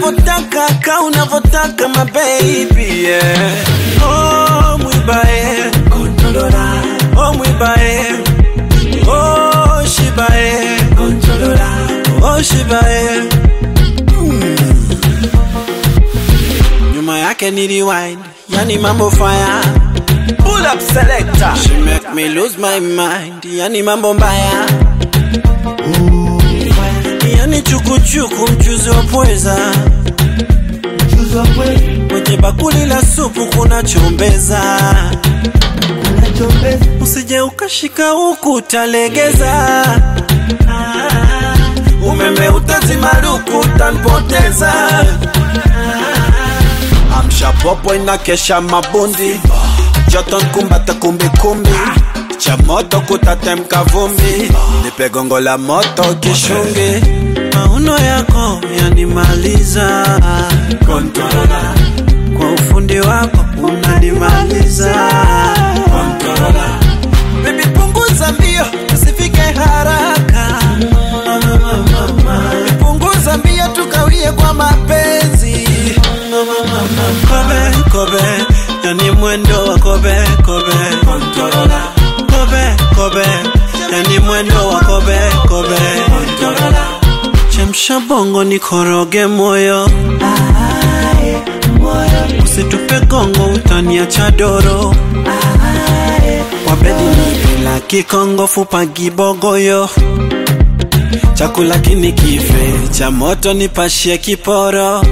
unavyotaka ka unavyotaka my baby yeah. oh mwibae oh mwibae oh shibae oh shibae nyuma yake ni rewind yani mambo fire pull up selector she make me lose my mind yani mambo mbaya yani chukuchuku mchuzi wa pweza kwenye bakuli la supu kuna chombeza usije ukashika huku utalegeza umeme utazimaruku utanipoteza amsha popo inakesha mabundi joto nkumbata kumbikumbi cha moto kutatemka vumbi nipe gongo la moto kishungi mauno yako yanimaliza Controller. kwa ufundi wako unanimaliza Controller. Baby punguza mbio tusifike haraka punguza mbio tukawie kwa mapenzi kobe kobe yani mwendo wa kobe kobe kobe kobe yani mwendo wa kobe kobe chemsha bongo nikoroge moyo usitupe gongo utaniacha doro wabedi nipila kikongo fupa gibogoyo chakula kini kife cha moto nipashie kiporo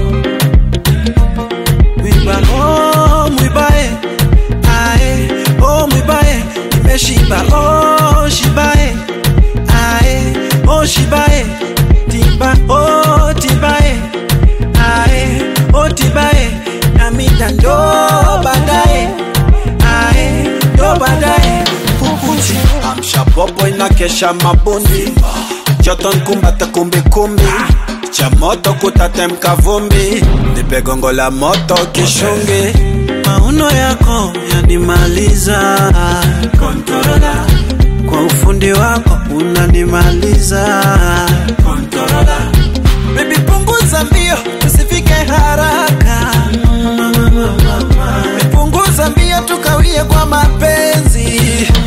mwiba oh, mwibae ae oh, mwibae nimeshiba oh, shibae ae oh, shibae tiba oh, tibae ae oh, tibae namida ndo baadaye ae ndo baadaye kukuchi amsha popo inakesha mabundi joto nkumbata kumbikumbi cha moto kutatemka vumbi nipe gongo la moto kishungi mauno yako yanimaliza Controller. kwa ufundi wako unanimaliza Controller. Baby punguza mbio tusifike haraka punguza mbio tukawie kwa mapenzi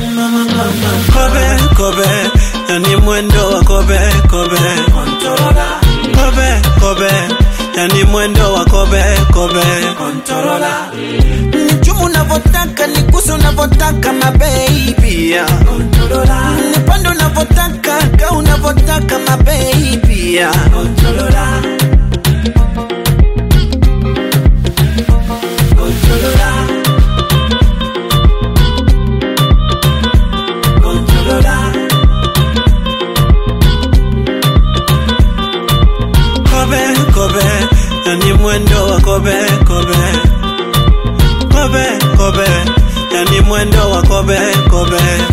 kobe kobe yani mwendo wa kobe kobe kobe kobe yani mwendo wa kobe kobe nichumu unavyotaka nikuse unavyotaka mabebi nipande unavyotaka ka unavyotaka mabebi kobe kobe yani mwendo wa kobe kobe kobe kobe yani mwendo wa kobe kobe